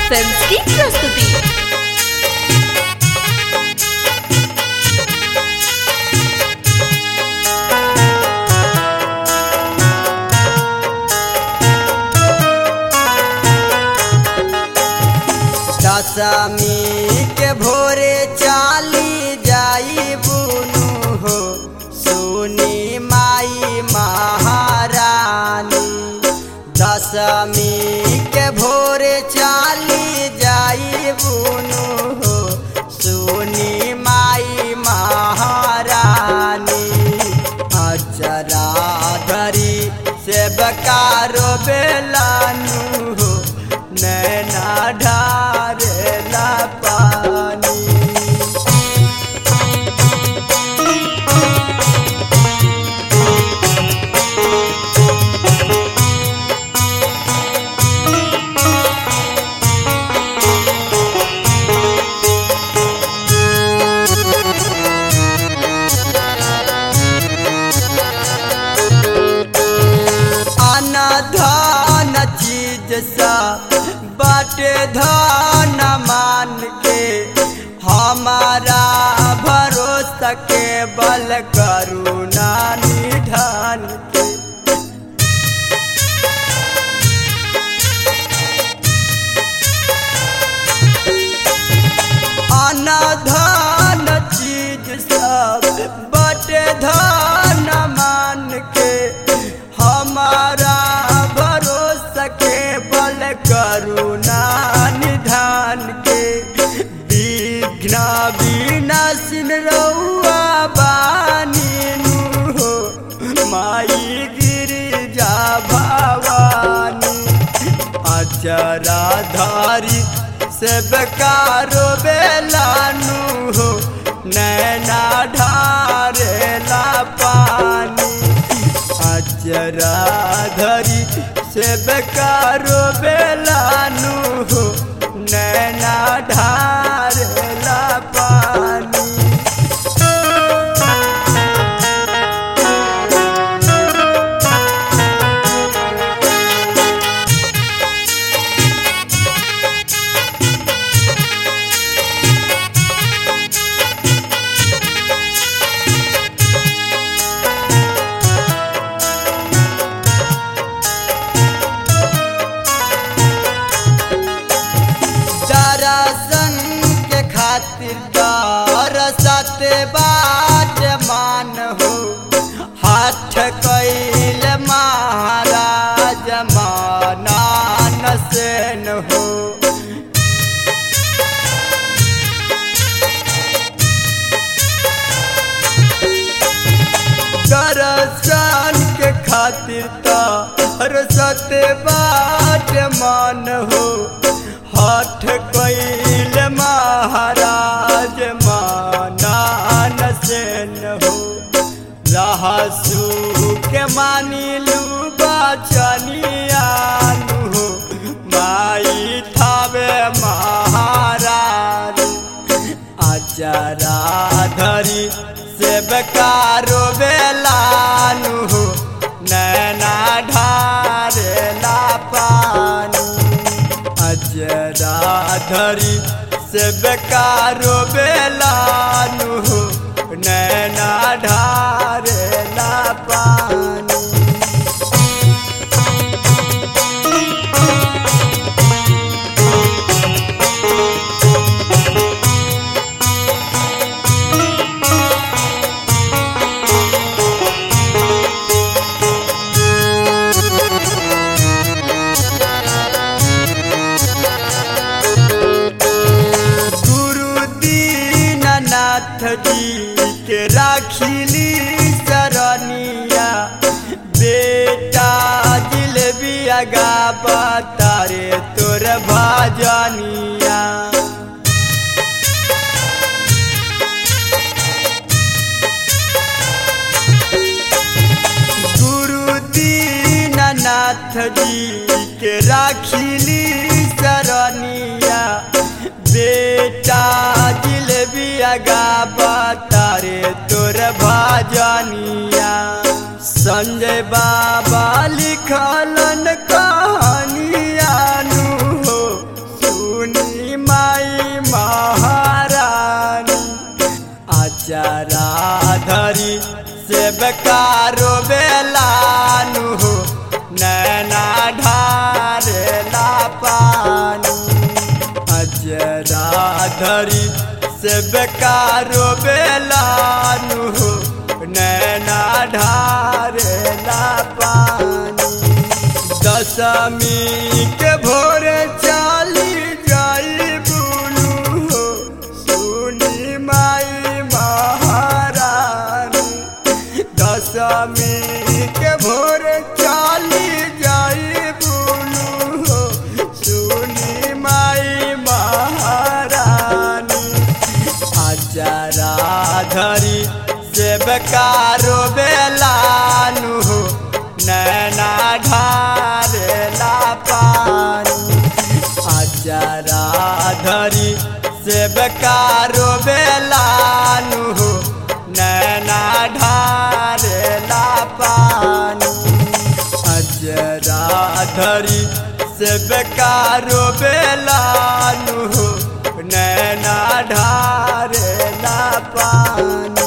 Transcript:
films की प्रस्तुति दशमी के भोरे चाली जाई बुनु हो सुनी माई महारानी दशमी के भोरे चाली जाई बुनु हो सुनी माई महारानी अचरा धरी से बकारो बेलानु हो नैना ढारेला पानी अनधन चीज सा बाटे धन मान के हमारा भरोसा के बल करुणा निधान के अनधन चीज सब बटे धन मान के हमारा भरोसा के बल करुणा निधान के विघ्न विनाशिन रउआ बानी नु हो माई गिरिजा भवानी अचरा धारी से बेकारो बेलानु हो नैना ढारेला पानी अचरा धरी से बेकारो बेलानु हो नैना ढारेला पानी दरसन के खातिर दरसत बाट मान हो हाथ कैल महाराज मानान सेन हो दरसन के खातिर दरसत बाट मान हो हठ कैल महाराज मानान सेन हो रहसू के मानिलू बचनियानु हो माई थावे महाराज अचरा धरी से बेकारो बेलानु हो नैना ढारेला पानी अजरा धरी से बेकारो बेलानु हो नैना ढारेला पानी गुरु दीननाथ जी के राखिली सरनिया बेटा जिलबिया गाबा तारे तोर भाजनिया गुरु दीननाथ जी के राखिली सरनिया बेटा जिलबिया गाबा तारे तोर भाजनिया संजय बाबा लिखलन कहानियानु हो बेकारो बेलानु हो नैना ढारेला पानी दशमी के भोर चाली जाई बुलू हो सुनी माई महारानी दशमी के भोर चाली जाई बुलू हो सुनी माई महारानी अजरा धरी से बेकारो बेलानु हो नैना ढारेला पानी अजरा धरी से बेकारो बेलानु हो नैना ढारेला पानी अजरा धरी से बेकारो बेलानु हो नैना ढारेला पानी